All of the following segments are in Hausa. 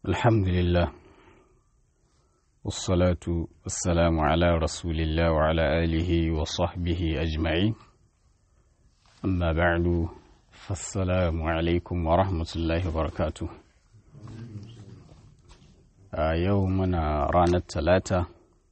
الحمد لله والصلاة والسلام على رسول الله وعلى آله وصحبه أجمعين أما بعد فالسلام عليكم ورحمة الله وبركاته يومنا رانا الثلاثة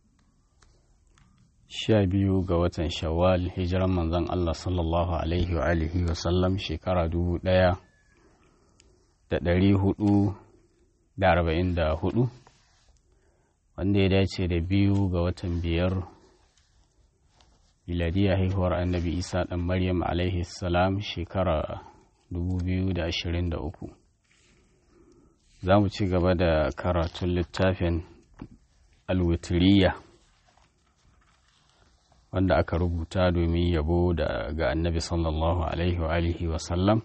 sha biyu ga watan shawwal hijiran manzon Allah sallallahu alaihi wa alihi wa sallam shekara dubu ɗaya da ɗari hudu da arba'in da hudu wanda ya dace da biyu ga watan biyar miladiya haihuwar annabi isa ɗan maryam alaihi salam shekara dubu biyu da ashirin da uku za mu ci gaba da karatun littafin alwitiriya wanda aka rubuta domin yabo da ga annabi sallallahu alaihi wa alihi wa sallam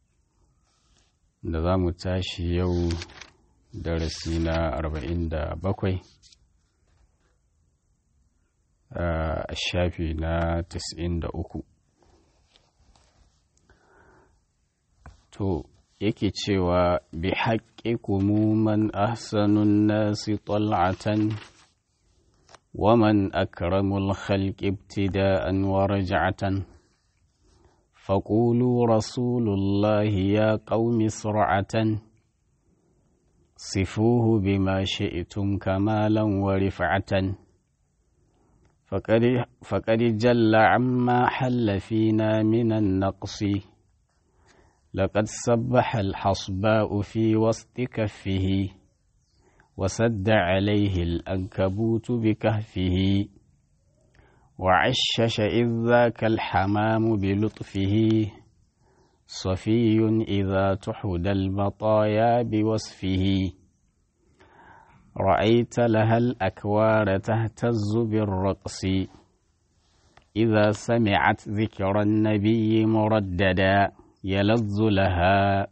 da za mu tashi yau darasi na arba'in da bakwai a shafi na tas'in da uku to yake cewa bi haƙƙi kumuman ahsanun nasi tal'atan ومن أكرم الخلق ابتداء ورجعة فقولوا رسول الله يا قوم سرعة صفوه بما شئتم كمالا ورفعة فقد, فقد جل عما حل فينا من النقص لقد سبح الحصباء في وسط كفه وسد عليه الأنكبوت بكهفه وعشش إذ ذاك الحمام بلطفه صفي إذا تحد المطايا بوصفه رأيت لها الأكوار تهتز بالرقص إذا سمعت ذكر النبي مرددا يلذ لها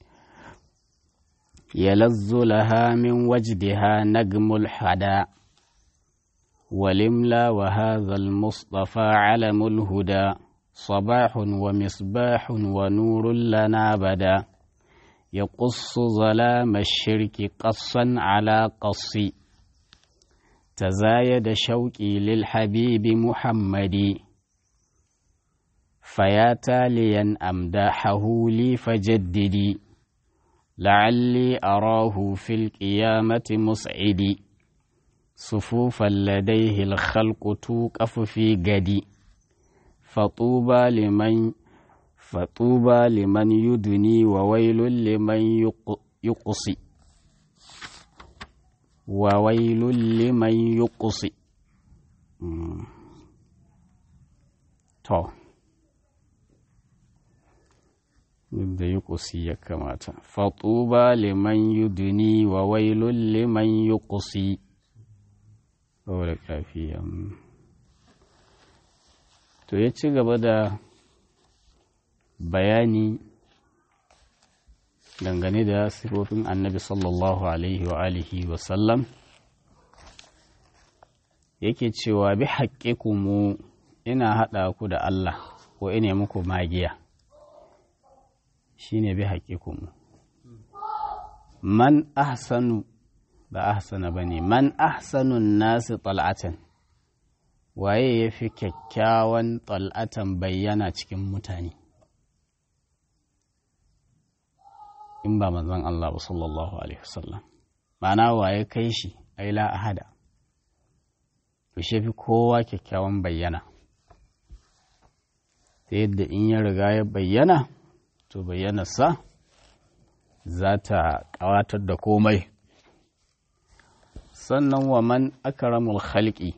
يلذ لها من وجدها نجم الحدا ولملا وهذا المصطفى علم الهدى صباح ومصباح ونور لنا بدا يقص ظلام الشرك قصا على قص تزايد شوقي للحبيب محمد فيا تاليا أمداحه لي فجددي لعلي أراه في القيامة مسعدي صفوفا لديه الخلق توقف في قدي فطوبى لمن فطوبى لمن يدني وويل لمن يقصي وويل لمن يقصي تو da yi ƙusi ya kamata fatuba liman yuduni wa wailun liman yi ƙusi saboda kafi to ya ci gaba da bayani dangane da sifofin annabi sallallahu alaihi wa alihi wa sallam yake cewa bi haƙƙiƙumu ina haɗa ku da Allah ko ina muku magiya shi ne bi haƙiƙunmu man ahsanu ba ahsana ba ne man ahsanun nasu tal'atan waye ya fi kyakkyawan tal'atan bayyana cikin mutane in ba manzon Allah ba sallallahu alaihi wasallam ma'ana waye kai shi ai la ahada to shi fi kowa kyakkyawan bayyana ta yadda in ya riga ya bayyana to bayyanarsa za ta ƙawatar da komai sannan wa man akramul khalqi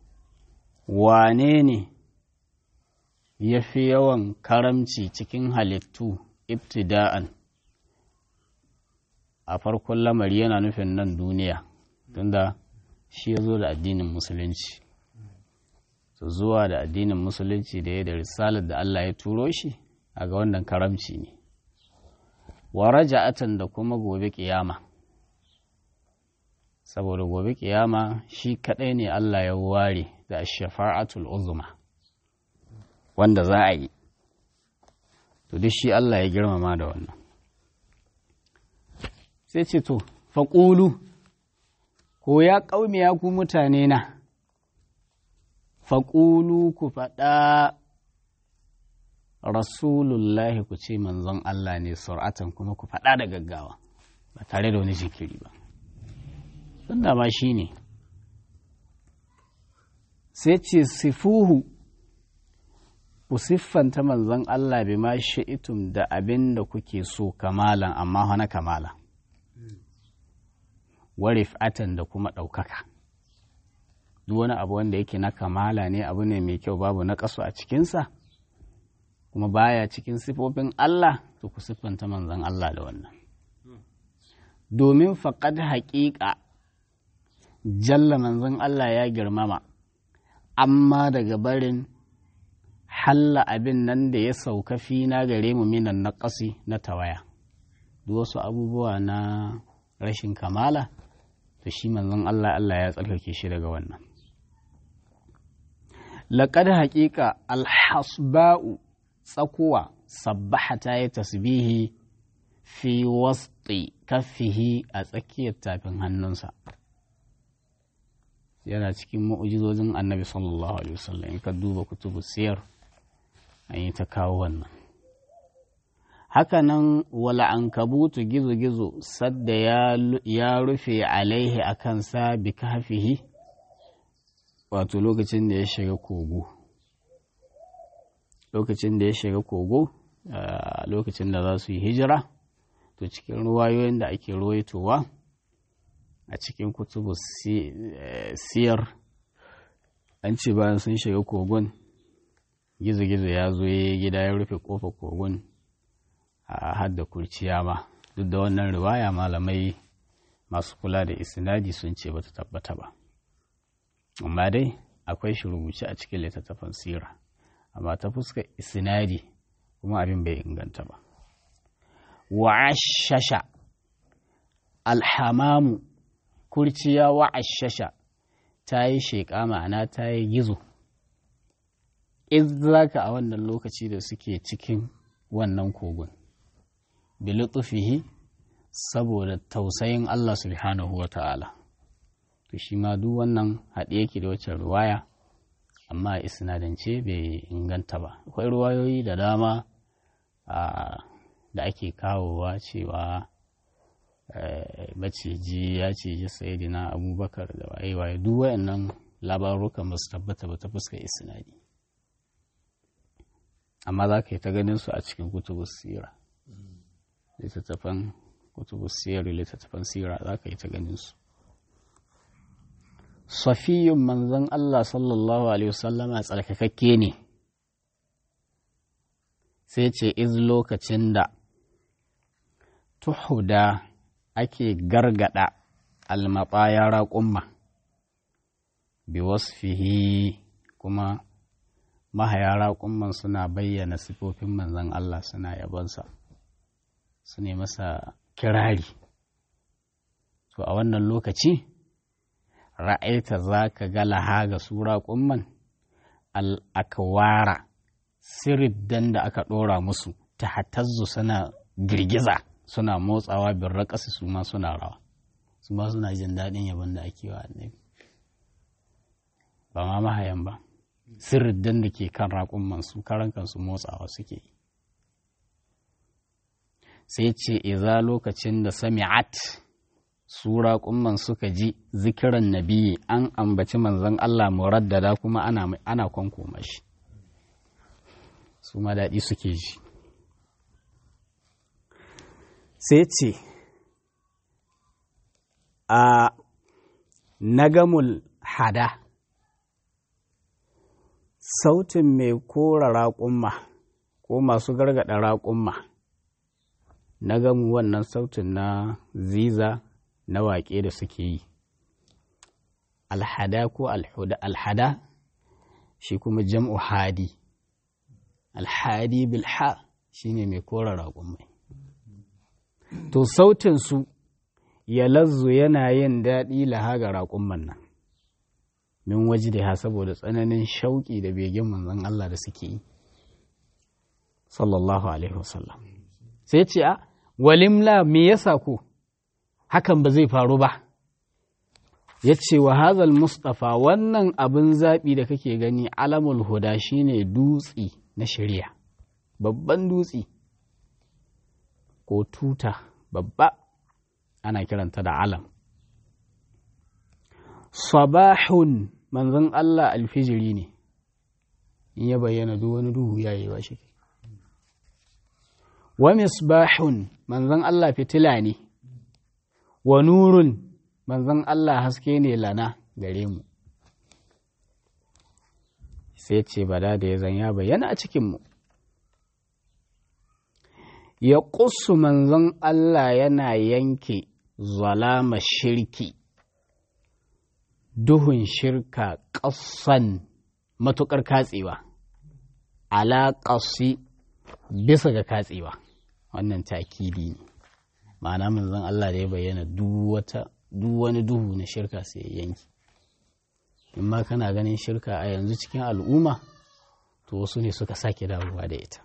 wane ne ya fi yawan karamci cikin halittu ibtida'an a farkon lamari yana nufin nan duniya tunda shi ya zo da addinin musulunci su zuwa da addinin musulunci da ya da risalar da Allah ya turo shi a ga wannan karamci ne wa raja'atan da kuma gobe kiyama saboda gobe kiyama shi kadai ne Allah ya ware da shafa'atul uzma wanda za a yi to duk shi Allah ya girmama da wannan sai ce to faƙulu ko ya ƙaumi ya ku mutane na faƙulu ku faɗa rasulullahi ku ce manzon Allah ne sur'atan kuma ku faɗa da gaggawa ba tare da wani jikiri ba sun ma shi ne sai ce sifuhu ku siffanta manzon Allah bi ma sha'itum da abin da kuke so kamalan amma hana kamala warif'atan da kuma ɗaukaka duk wani abu wanda yake na kamala ne abu ne mai kyau babu na ƙasu a cikinsa kuma baya cikin sifofin Allah to ku siffanta manzon Allah da wannan domin faƙad haƙiƙa jalla manzon Allah ya girmama amma daga barin halla abin nan da ya sauka fina gare mu minan na ƙasi na tawaya duk wasu abubuwa na rashin kamala to shi manzon Allah Allah ya tsarkake shi daga wannan laƙad haƙiƙa alhasba'u tsakuwa sabbaha ta yi tasbihi fi wasti kaffihi a tsakiyar tafin hannunsa yana cikin mu'ujizojin annabi sallallahu alaihi wasallam in ka duba kutubu siyar an yi ta kawo wannan hakanan wala an kabutu gizo-gizo sadda ya rufe alaihi a kansa bi kafihi wato lokacin da ya shiga kogo lokacin da ya shiga kogo lokacin da za su yi hijira to cikin ruwayoyin da ake ruwaitowa a cikin kutubu siyar an ce bayan sun shiga kogon gizo-gizo ya zo ya gida ya rufe kofa kogon a hadda kurciya ma duk da wannan riwaya malamai masu kula da isnadi sun ce bata tabbata ba amma dai akwai shi rubuce a cikin littattafan sira amma ta fuskar isnadi kuma abin bai inganta ba wa'ashasha alhamamu kurciya wa'ashasha ta yi sheƙa ma'ana ta yi gizo izraka a wannan lokaci da suke cikin wannan kogon bilutufihi saboda tausayin Allah subhanahu wa ta'ala to shi ma duk wannan haɗe yake da wacce ruwaya amma isnadance bai inganta ba akwai ruwayoyi da dama da ake kawowa cewa maciji ya ciji sayidina abubakar da waye waye duk wayannan labarukan ba su tabbata ba ta fuska isnadi amma za ka yi ta ganin su a cikin kutubus sira littattafan kutubus sira littattafan sira za ka yi ta ganin su safiyun manzon Allah sallallahu alaihi wasallama tsarkakakke ne sai ce iz lokacin da tuhuda ake gargada almaɓaya raƙumma bi wasfihi kuma mahaya raƙumman suna bayyana sifofin manzon Allah suna yabonsa su ne masa kirari to a wannan lokaci ra'aita za ka ga laha ga su raƙumman al'akwara siriddan da aka ɗora musu ta hatazzu suna girgiza suna motsawa bin raƙasa su ma suna rawa su ma suna jin daɗin yabon da ake wa annabi ba ma mahayan ba siriddan da ke kan raƙumman su karan kansu motsawa suke yi sai ce iza lokacin da sami'at su raƙumman suka ji zikiran nabiyi an ambaci manzon Allah muraddada kuma ana ana kwankoma shi su ma daɗi suke ji sai ce a nagamul hada sautin mai kora raƙumma ko masu gargaɗa raƙumma nagamu wannan sautin na ziza na waƙe da suke yi alhada ko alhada shi kuma jam'u hadi alhadi bilha shi ne mai kora raƙumai to sautinsu ya lazzu yana yin daɗi laha ga raƙumman nan min waje da saboda tsananin shauƙi da begen manzon Allah da suke yi sallallahu alaihi wasallam sai ce a walimla me yasa ku hakan ba zai faru ba ya ce wa hazal mustafa wannan abin zaɓi da kake gani alamul huda shine dutsi na shirya babban dutsi ko tuta babba ana kiranta da alam sabahun manzon Allah alfijiri ne in ya bayyana duk wani duhu ya yi wa shi wa misbahun manzon Allah fitila ne wa nurun manzon Allah haske ne lana gare mu sai ce bada da ya zan ya bayyana a cikinmu ya ƙusu manzon Allah yana yanke zalama shirki duhun shirka ƙasan matuƙar katsewa ala ƙasi bisa ga katsewa wannan takidi ne ma'ana manzon Allah da ya bayyana duk wani duhu na shirka sai ya yanki in ma kana ganin shirka a yanzu cikin al'umma to wasu ne suka sake dawowa da ita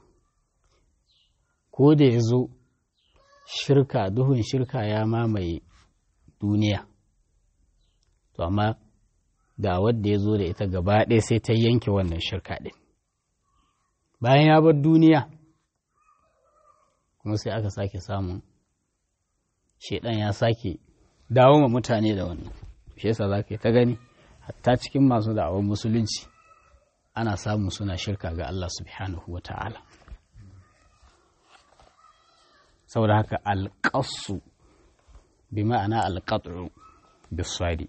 ko da ya zo shirka duhun shirka ya mamaye duniya to amma da wadda ya zo da ita gaba ɗaya sai ta yanke wannan shirka ɗin bayan ya bar duniya kuma sai aka sake samun shaidan ya sake dawo ma mutane da wannan shi yasa za ka yi ta gani hatta cikin masu da'awar musulunci ana samu suna shirka ga Allah subhanahu wa ta'ala saboda haka alƙasu bi ma'ana alƙat'u biswadi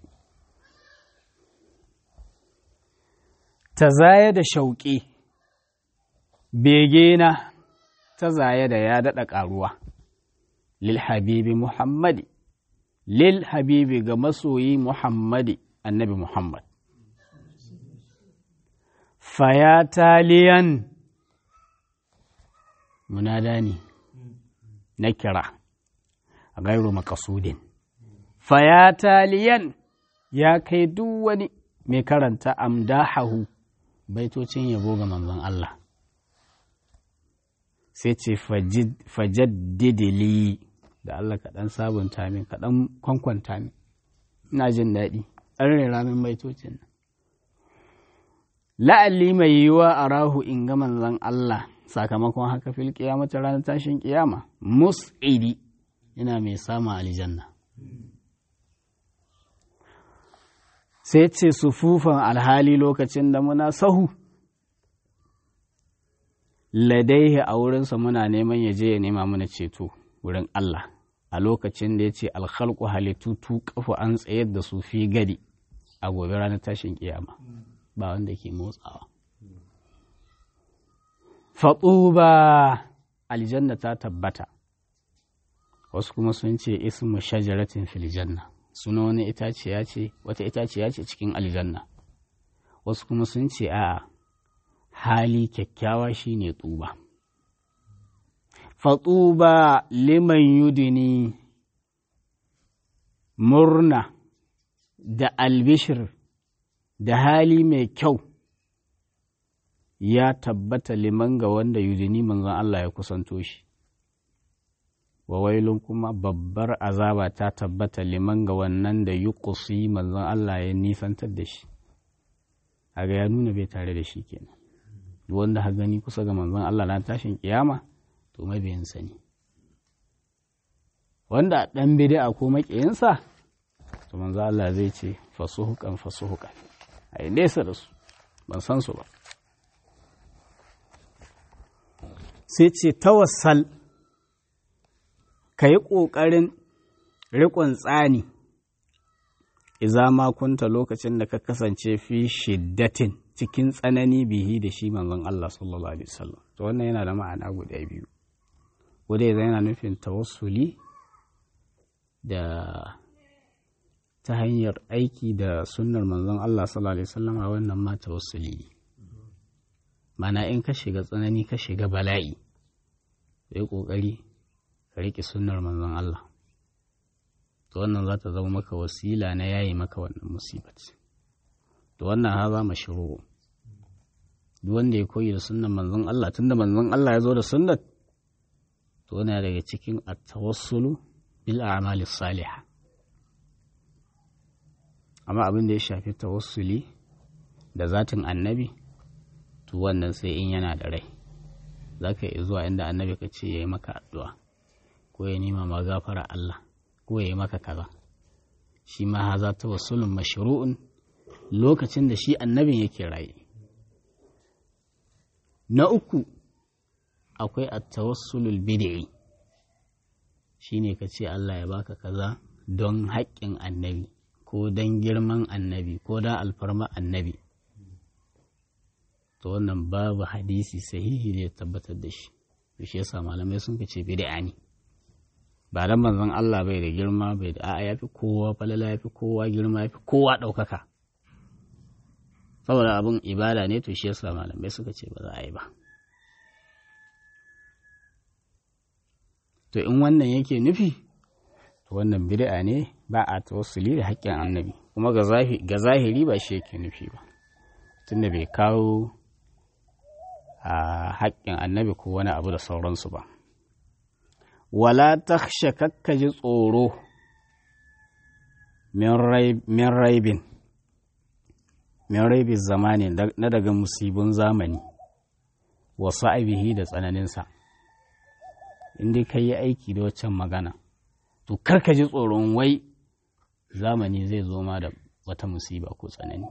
ta zaya da shauƙi begena ta zaya da ya daɗa ƙaruwa lil habibi muhammadi lil habibi ga masoyi muhammadi annabi muhammad faya taliyan munada ne na kira a gairu makasudin faya taliyan ya kai duk wani mai karanta amdahahu baitocin yabo ga manzon Allah sai ce fajaddidili da Allah kaɗan sabunta min kaɗan kwankwanta min ina jin daɗi an rera min baitocin nan la'alli mai yiwuwa a rahu in ga manzon Allah sakamakon haka fil kiyamata ranar tashin kiyama mus'idi ina mai sama aljanna sai ce sufufan alhali lokacin da muna sahu ladaihi a wurinsa muna neman ya je ya nema mana ceto wurin Allah a lokacin da ya ce alhalku halittu tu kafa an tsayar da su fi gadi a gobe ranar tashin kiyama ba wanda ke motsawa faɗuba aljanna ta tabbata wasu kuma sun ce ismu shajaratin filjanna suna wani itaciya ce wata itaciya ce cikin aljanna wasu kuma sun ce a hali kyakkyawa shine tuba fatsuba liman yudini murna da albishir da hali mai kyau ya tabbata liman ga wanda yudini manzon Allah ya kusanto shi wa wailun kuma babbar azaba ta tabbata liman ga wannan da yi kusi manzon Allah ya nisantar da shi aga ya nuna bai tare da shi kenan wanda ha gani kusa ga manzon Allah na tashin kiyama to mabiyin sani wanda dan bid'a ko makiyinsa to manzon Allah zai ce fasuhukan fasuhukan ai nesa da su ban san su ba sai ce tawassal ka yi ƙoƙarin riƙon tsani iza ma kunta lokacin da ka kasance fi shiddatin cikin tsanani bihi da shi manzon Allah sallallahu alaihi wasallam to wannan yana da ma'ana guda biyu guda yana nufin tawassuli da ta hanyar aiki da sunnar manzon Allah sallallahu alaihi wasallam a wannan ma tawassuli ne mana in ka shiga tsanani ka shiga bala'i sai ƙoƙari ka riƙe sunnar manzon Allah to wannan za ta zama maka wasila na yayi maka wannan musibat to wannan haza mashru duk wanda ya koyi da sunnar manzon Allah tunda manzon Allah ya zo da sunnat to yana daga cikin at-tawassulu bil a'malis salihah amma abin da ya shafi tawassuli da zatin annabi to wannan sai in yana da rai za ka iya zuwa inda annabi ka ce ya yi maka addu'a ko ya nima ma gafara Allah ko ya yi maka kaza shi ma haza tawassulun mashru'un lokacin da shi annabin yake raye na uku akwai at-tawassulul bid'i shine ka ce Allah ya baka kaza don haƙƙin annabi ko don girman annabi ko don alfarma annabi to wannan babu hadisi sahihi da ya tabbatar da shi shi yasa malamai sun ce bid'a ne ba dan manzon Allah bai da girma bai da a'a yafi kowa falala yafi kowa girma yafi kowa ɗaukaka saboda abin ibada ne to shi yasa malamai suka ce ba za a yi ba to in wannan yake nufi to wannan bid'a ne ba a tawassuli da haƙƙin annabi kuma ga zahiri ba shi yake nufi ba tunda bai kawo a haƙƙin annabi ko wani abu da sauransu ba wala taksha kakkaji tsoro min raibin min raibin zamani na daga musibin zamani wasu aibihi da tsananinsa inda ka yi aiki da waccan magana to karka ji tsoron wai zamani zai zo ma da wata musiba ko tsanani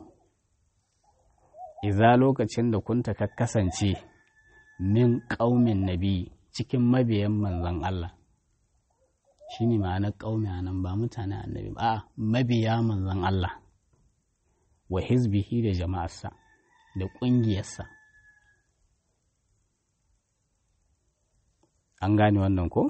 iza lokacin da kunta ka kasance min ƙaumin nabi cikin mabiyan manzan Allah shi ne ma'anar ƙaumi a nan ba mutane annabi ba a mabiya manzan Allah wa hizbihi da jama'arsa da ƙungiyarsa an gane wannan ko?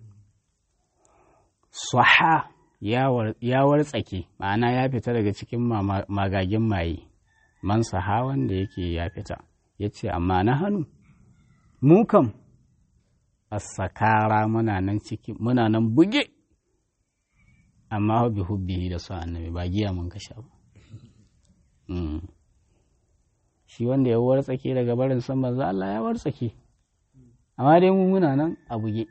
Saha ya wartsake ma'ana ya fita daga cikin magagin maye man saha wanda yake ya fita ya ce amma na hannu mu kam a sakara muna nan ciki muna nan buge amma hubbi hubbihi da su annabi ba giya mun kasha ba shi wanda ya wartsake daga barin san manzo Allah ya wartsake amma dai mu muna nan a buge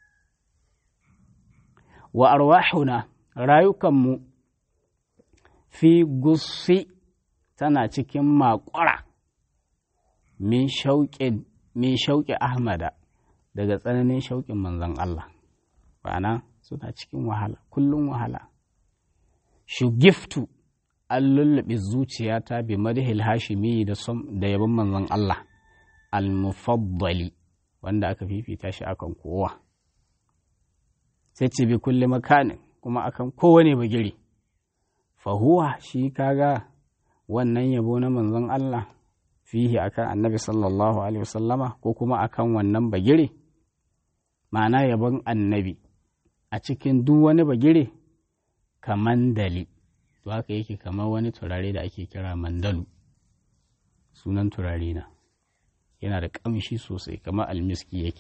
wa arwahuna rayukanmu fi gussi tana cikin makwara min shauƙi ahmada daga tsananin shauƙin manzon Allah ba'ana suna cikin wahala kullum wahala shugiftu an lullube zuciyata bi madhil hashimi da yabon manzon Allah al-mufaddali wanda aka fifita shi akan kowa sai ce bi kulli makanin kuma akan kowane bagiri fahuwa shi kaga wannan yabo na manzon Allah fihi akan annabi sallallahu alaihi wasallama ko kuma akan wannan bagire ma'ana yabon annabi a cikin duk wani bagire kamandali to haka yake kamar wani turare da ake kira mandalu sunan turare na yana da ƙamshi sosai kamar almiski yake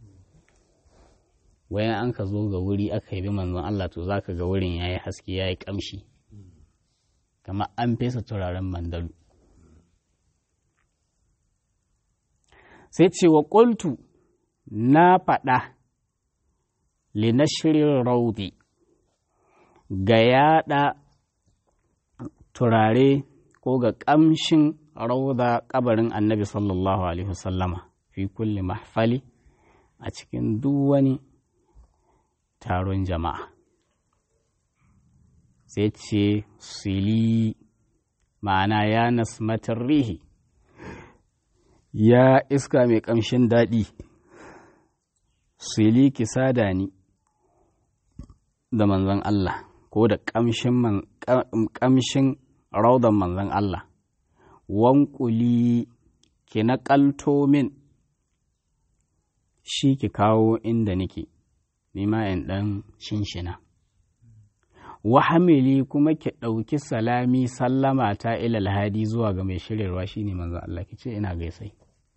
wayan an ka zo ga wuri aka yi manzon Allah to za ka ga wurin ya yi haske ya yi ƙamshi kamar an fesa turaren mandalu sai ce wa ƙultu na faɗa linashirin raudi ga yaɗa turare ko ga ƙamshin rauda ƙabarin annabi sallallahu alaihi wasallama fi kulli mahfali a cikin duk wani taron jama'a sai ce sili ma'ana ya nasmatar rihi ya iska mai ƙamshin daɗi sili ki sada ni da manzon Allah ko da ƙamshin raudan manzon Allah wankuli ki naƙalto min shi ki kawo inda nake nima in ɗan shinshina wahamili kuma ki ɗauki salami sallama ta ilal hadi zuwa ga mai shiryarwa shine manzon Allah ki ce ina gaisai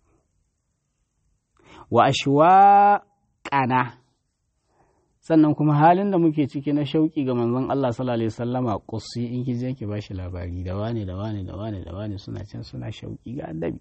wa ashwa ƙana sannan kuma halin da muke ciki na shauƙi ga manzon Allah sallallahu alaihi wasallama qussi in ki je ki bashi labari da wane da wane da wane da wane suna can suna shauƙi ga annabi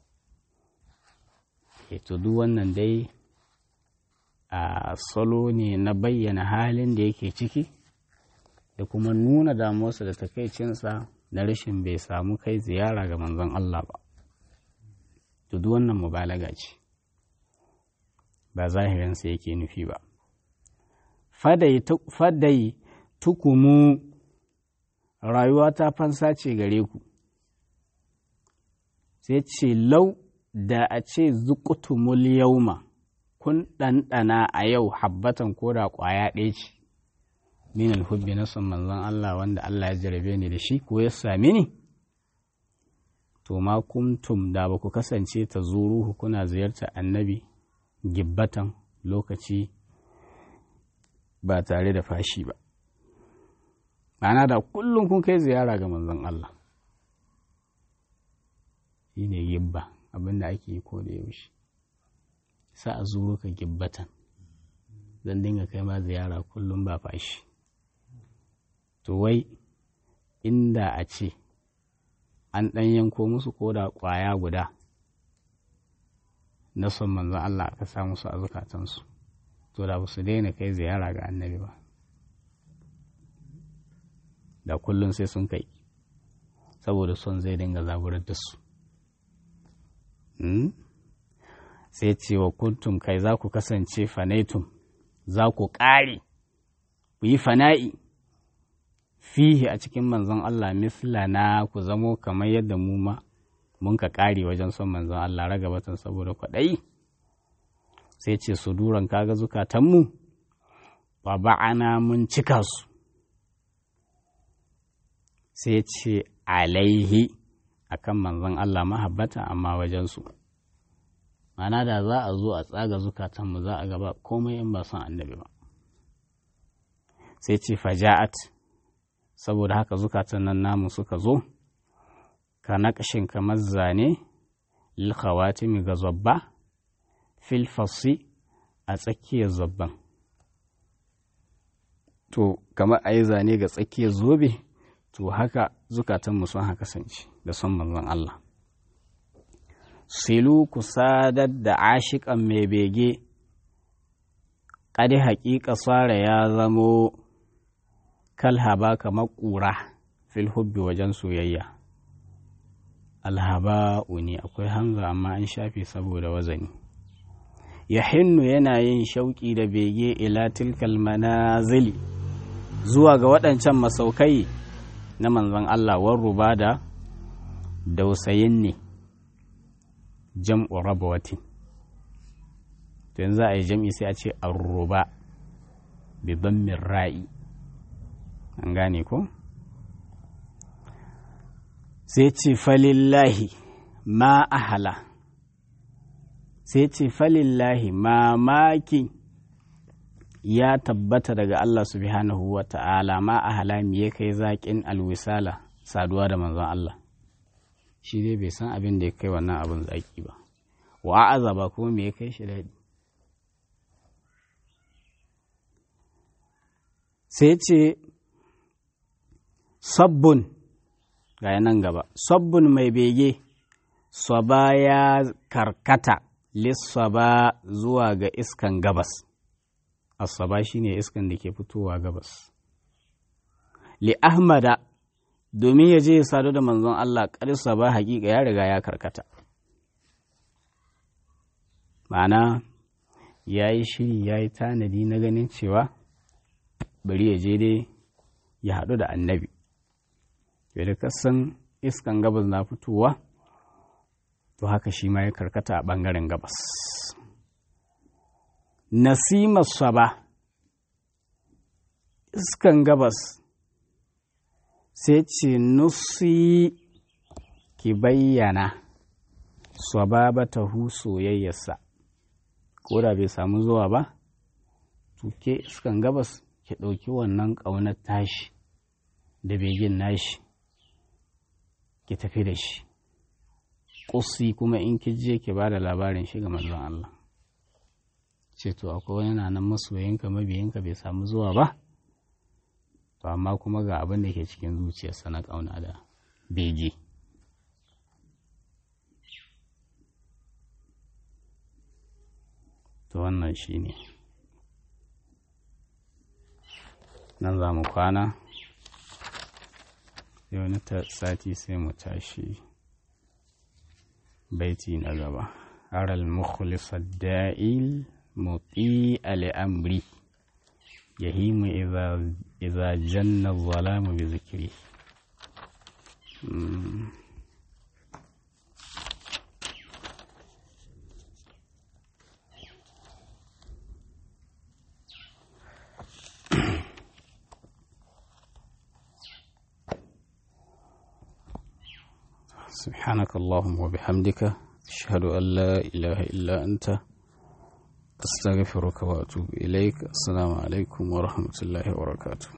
e to duk wannan dai a salo ne na bayyana halin da yake ciki da kuma nuna damuwarsa da takaicinsa na rashin bai samu kai ziyara ga manzon Allah ba to duk wannan mubalaga ce ba zahirinsa yake nufi ba fadai tukumu rayuwa ta fansa ce gare ku sai ce lau da a ce zukutumul yauma kun ɗanɗana a yau habbatan ko da ƙwaya ɗaya ce min alhubbi na son manzon Allah wanda Allah ya jarabe ni da shi ko ya sami ni to ma kuntum da ba ku kasance ta zuruhu kuna ziyartar annabi gibbatan lokaci ba tare da fashi ba ma'ana da kullum kun kai ziyara ga manzon Allah shi ne gibba abinda ake yi ko da yaushe sa a zuro ka gibbatan zan dinga kai ma ziyara kullum ba fashi to wai inda a ce an ɗan yanko musu ko da ƙwaya guda na son manzon Allah aka sa musu a zukatansu to da ba su daina kai ziyara ga annabi ba da kullum sai sun kai saboda son zai dinga zaburar da su sai ce wa kuntum kai za ku kasance fanaitum za ku ƙare ku yi fana'i fihi a cikin manzon Allah mislana ku zamo kamar yadda mu ma mun ka ƙare wajen son manzon Allah ragabatan saboda kwaɗayi sai ce su duran kaga zukatanmu ba ba'ana mun cika su sai ce alaihi akan manzon Allah mahabbata amma wajensu mana da za a zo a tsaga zukatanmu za a gaba komai in ba son annabi ba sai ce faja'at saboda haka zukatan nan namu suka zo ka naƙashin kamar zane lilkhawatimi ga zabba filfasi a tsakiyar zabban to kamar a yi zane ga tsakiyar zobe to haka zukatanmu sun haka kasance da son manzon Allah silu ku sadar da ashiƙan mai bege ƙadi haƙiƙa tsara ya zamo kalhaba kamar ƙura fil hubbi wajen soyayya alhaba'u ne akwai hanza amma an shafe saboda wazani ya hinnu yana yin shauƙi da bege ila tilkal manazili zuwa ga waɗancan masaukai na manzon Allah war ruba da dausayin ne jam'u rabawatin to yanzu a yi jam'i sai a ce arruba bi min ra'i an gane ko sai ce falillahi ma ahala sai ce falillahi mamaki ya tabbata daga Allah subhanahu wa ta'ala ma ahala me ya kai zaƙin alwisala saduwa da manzon Allah shi dai bai san abin da ya kai wannan abin zaƙi ba wa azaba kuma me ya kai shi daɗi sai ce sabbun ga nan gaba sabbun mai bege saba ya karkata lissaba zuwa ga iskan gabas asaba shine iskan da ke fitowa gabas li ahmada domin ya je ya sadu da manzon Allah ƙarsa ba hakika ya riga ya karkata ma'ana ya yi shiri ya yi tanadi na ganin cewa bari ya je dai ya haɗu da annabi da kasan iskan gabas na fitowa to haka shi ma ya karkata a ɓangaren gabas nasimar saba iskan gabas sai ce nusi ki bayyana sababatahu soyayyarsa ko da bai samu zuwa ba to ke iskan gabas ki ɗauki wannan ƙaunar tashi da begin nashi ki tafi da shi ƙusi kuma in ki je ki ba da labarin shi ga manzon Allah ce to akwai wani na nan masoyinka mabiyinka bai samu zuwa ba to amma kuma ga abin da ke cikin zuciyarsa na ƙauna da bege to wannan shi ne nan za mu kwana sai wani sati sai mu tashi baiti na gaba aral mukhlis da'il muti al'amri yahimu idza janna zalamu bi zikri سبحانك اللهم وبحمدك أشهد أن لا إله إلا أنت أستغفرك وأتوب إليك السلام عليكم ورحمة الله وبركاته